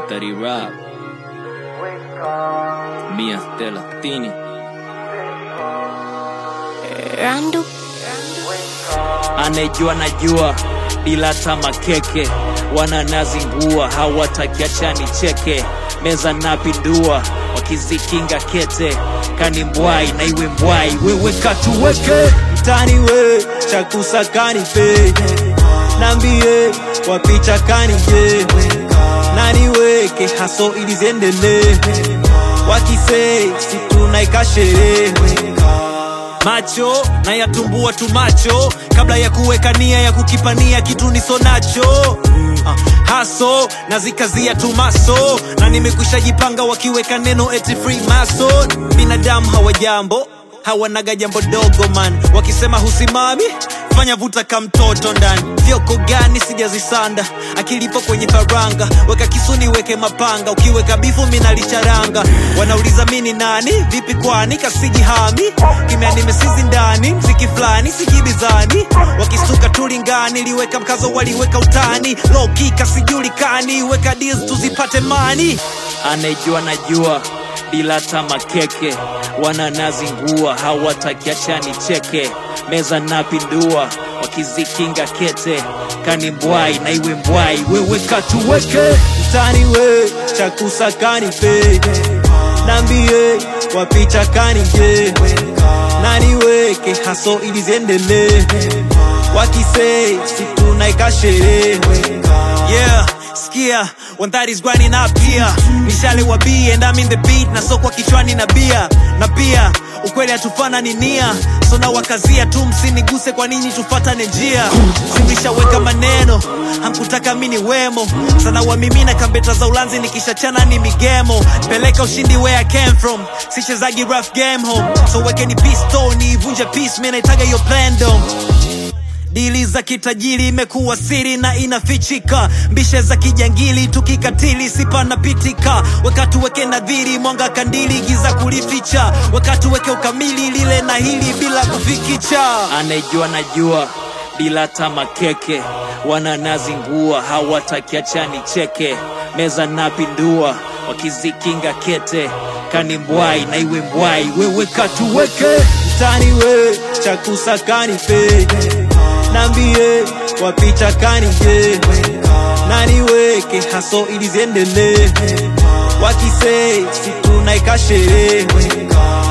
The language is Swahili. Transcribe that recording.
Study rap Mia thelathini Randu anejua najua bila hata makeke wananazingua hawatakiachani cheke meza napindua wakizikinga kete kani mbwai na iwe mbwai wewe katuweke mtani we chakusakani pe nambie wapicha kani je nani weke haso ili ziendelee wakisei situnaika sherehe macho na yatumbua tu macho kabla ya kuweka nia ya kukipania kitu niso nacho uh, haso na zikazia tu maso na nimekwisha jipanga wakiweka neno eti free mason binadamu hawajambo hawanaga jambo dogo man wakisema husimami fanya vuta ka mtoto ndani vyoko gani sijazisanda akilipo kwenye faranga weka kisuni weke mapanga ukiweka bifu minalicharanga wanauliza mini nani vipi kwani kasijihami kimya nimesizi ndani mziki fulani sijibizani wakistuka tulingani liweka mkazo waliweka utani loki kasijulikani weka deals tuzipate mani anejua najua bila hata makeke wananazingua hawatakiachani cheke meza napindua wakizikinga kete kani mbwai na iwe mbwai wewe katuweke mtani we chakusakani pe nambie wapicha kani je nani weke haso ili ziendelee wakisei situnaika sherehe Yeah, skia when that is grinding up here mishale wa B and I'm in the beat na sokwa kichwani na bia na pia ukweli hatufana ni nia so na wakazia tu msiniguse kwa nini tufatane njia simlishaweka maneno hamkutaka mini wemo sana wamimina kambeta za ulanzi nikishachana ni migemo peleka ushindi where I came from sichezagi rough game home so wekeni pistoni ivunje peace mi naitaga yo plandom dili za kitajiri imekuwa siri na inafichika mbishe za kijangili tukikatili sipanapitika wakati weke nadhiri mwanga kandili giza kulificha wakati weke ukamili lile na hili bila kufikicha anejua najua bila hata makeke wananazingua hawatakiachani cheke meza napindua wakizikinga kete kani mbwai na iwe mbwai wewe katuweke mtani we chakusakani pe nambie wapicha kani je nani weke haso ili ziendelee wakisei situnaika sherehe